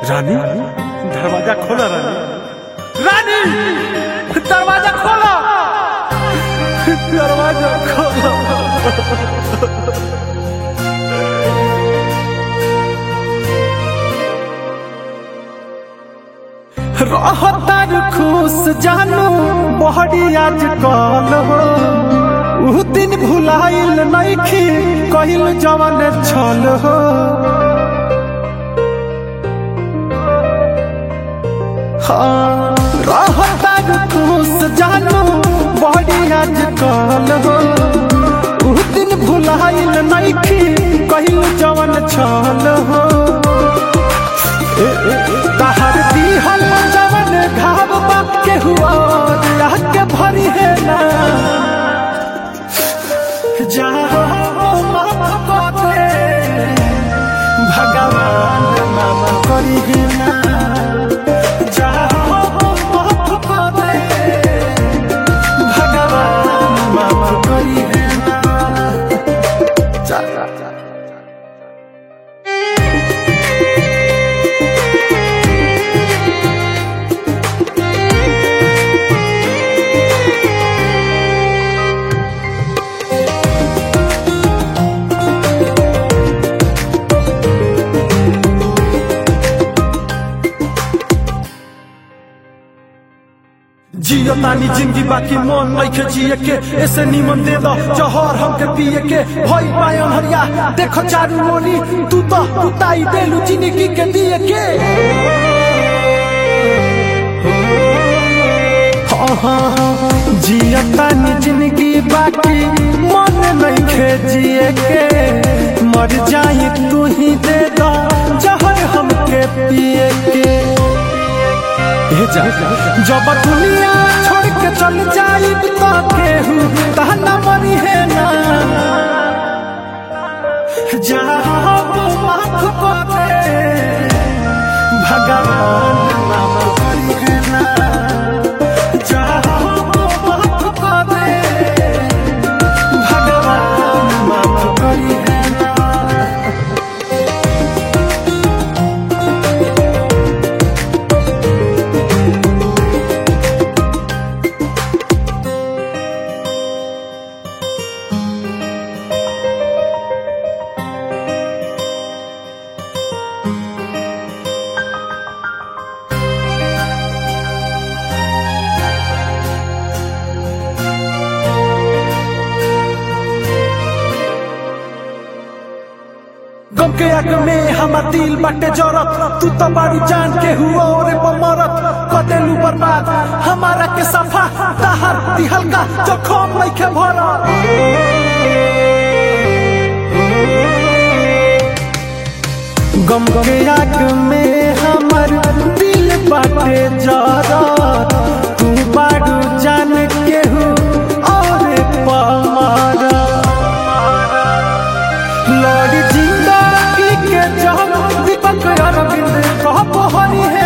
रानी दरवाजा खोला रानी रानी दरवाजा खोला दरवाजा खोला रहतार खुश जानू बहरी आज कल हो उ दिन भुलाइल नइखी कहिल जवन छल हो हाँ, रहतार खुश जानू बहरी आज कल हो उ दिन भुलाइल नइखी कहिल जवन छल हो तहर दिहल जवन घाव बाप के हुआ राह के भरी है ना जाओ माफ कर दे भगवान माफ करी है ना जाओ माफ कर दे भगवान माफ करी है ना चल चल चल जियो तानी जिंदगी बाकी मन नइखे जिए के ऐसे निमन दे दो जहर हमके पिए के भई पायन हरिया देखो चारू मोनी तू तो उताई देलू जिंदगी के दिए के हाँ, हाँ, हाँ, जियो तानी जिंदगी बाकी मन नइखे जिए के मर जाई तू ही दे दो जहर हमके पिए के ए जा जब दुनिया छोड़ के चल जाई तो केहू कहना मरी है ना जाओ माफ कर दे भगवान माफ करी है ना जाओ माफ कर दे भगवान माफ करी है ना गम के आग में हमार दिल बाटे जरत तू तो बाड़ी जान के हुआ रे मरत कदेलू बर्बाद हमारा के सफा तहर दिहल का जखम नइखे भरत गम के आग में हमार दिल बाटे जरत तू बाड़ू जान के हु और पमारा लड़ी जिंदगी के जहर दीपक अरविंद कह हरी है